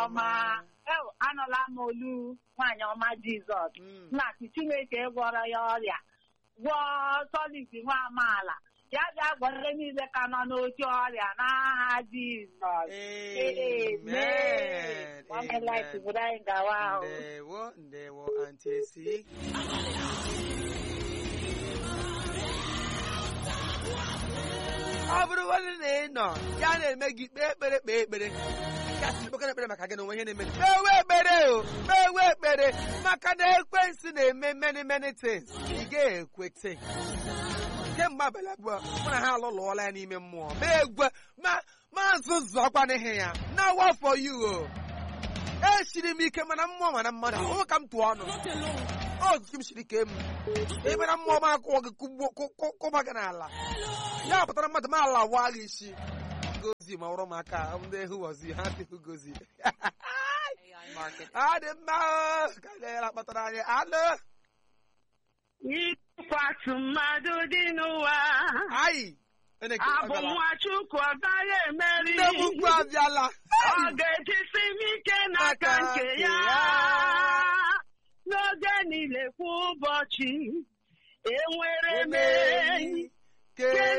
ọma ew, anụla m olu nwaanyị ọma jizọs Mm. na-asị chineke gwọrọ ya ọrịa gwọọ solid nwa amaala ya bịa gwọrọ niile ka nọ n'oche ọrịa n'aha jizọs Amen. Amen. Amen. bụrụ anyị gawa ahụ ndewo ndewo anti esi ọ bụrụ nwanne na ị nọ ya na-eme gị kpee ekpere kpee ekpere ya sị kpekere ekpere maka gị na onwe ihe na-eme kpewe ekpere o kpewe ekpere maka na ekwensu na-eme many many things ị ga-ekwete kemgbe abalị abụọ mụ na ha alụlụọla ya n'ime mmụọ ma egwe ma ma nzụzọkwa n'ihe ya na wafọ you o esiri m ike mana mmụọ mana mmadụ ahụ ka m tụọ ọnụ ozuzu m siri ike m ebe na mmụọ m akụọ gị kụgbuo- kụ- kụ- kụba gị n'ala ya pụtara mmadụ m ala waa gị isi gozi ma ọrụ m aka ndị hụwazi ha dịhụ gozi ọ dị mma o, ka ga-era kpatara anyị alụ ịkwatu mmadụ dị n'ụwa anyị abụ nwa chukwu ọ gaghị emeri nne m ukwu abịala ọ ga-ejisi m ike n'aka nke ya n'oge niile kwa ụbọchị enwere m enyi ke